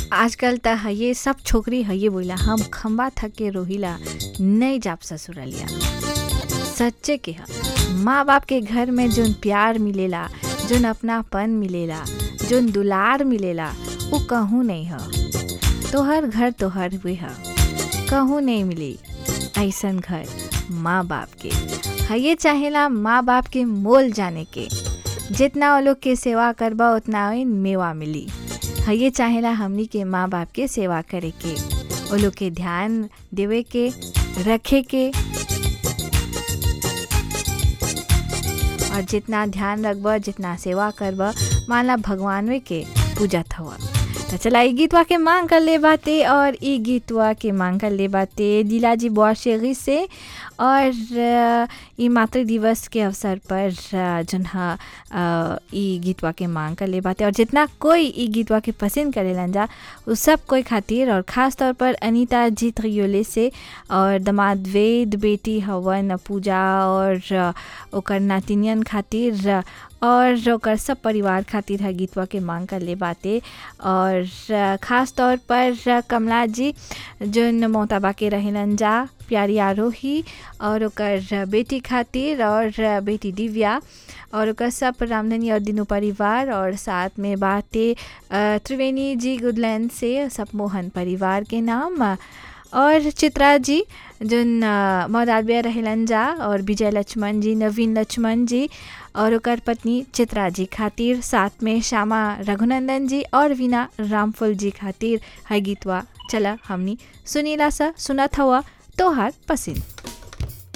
आजकल त हये सब छोकरी हये बोला हम खंबा थक के रोहिला नहीं जाप ससुरलिया सच्चे के ह माँ बाप के घर में जोन प्यार मिलेला जोन अपनापन मिलेला जोन दुलार मिलेला वो कहूँ नहीं ह तोहर घर तोहर हुए ह कहूँ नहीं मिली ऐसन घर माँ बाप के हये चाहेला माँ बाप के मोल जाने के जितना वो लोग के सेवा करबा उतना ही मेवा मिली हये चाहेला हमनी के माँ बाप के सेवा करे के वो लोग के ध्यान देवे के रखे के और जितना ध्यान रखब जितना सेवा करब माला भगवान के पूजत हवा तो चला ई गीतवा के मांग कर ले बाते और ई गीतवा के मांग कर ले बाते दिलाजी बुआशेगी से और अ, ई मातृ दिवस के अवसर पर अ, जन हा अ, ई गीतवा के मांग कर ले बाते और जितना कोई ई गीतवा के पसंद करेलन जा उ सब कोई खातिर और ख़ास तौर पर अनीता जी त्रियोले से और दमाद वेद बेटी हवन पूजा और अ, ओकर नातिनियन खातिर अ, और ओकर सब परिवार खातिर है गीतवा के मांग कर ले बाते और अ, ख़ास तौर पर अ, कमला जी जोन मोहताबा के रहेलन जा प्यारी आरोही और ओकर बेटी खातिर और बेटी दिव्या और ओकर सब रामधनी और दिनू परिवार और साथ में बाते अ, त्रिवेणी जी गुडलैंड से सब मोहन परिवार के नाम और चित्रा जी जोन मौदालबिया रहेलन जा और विजय लक्ष्मण जी नवीन लक्ष्मण जी और ओकर पत्नी चित्रा जी खातिर साथ में श्यामा रघुनंदन जी और वीना रामफुल जी खातिर है गीतवा चला हमनी सुनीला सा सुनत हवा तोहार पसंद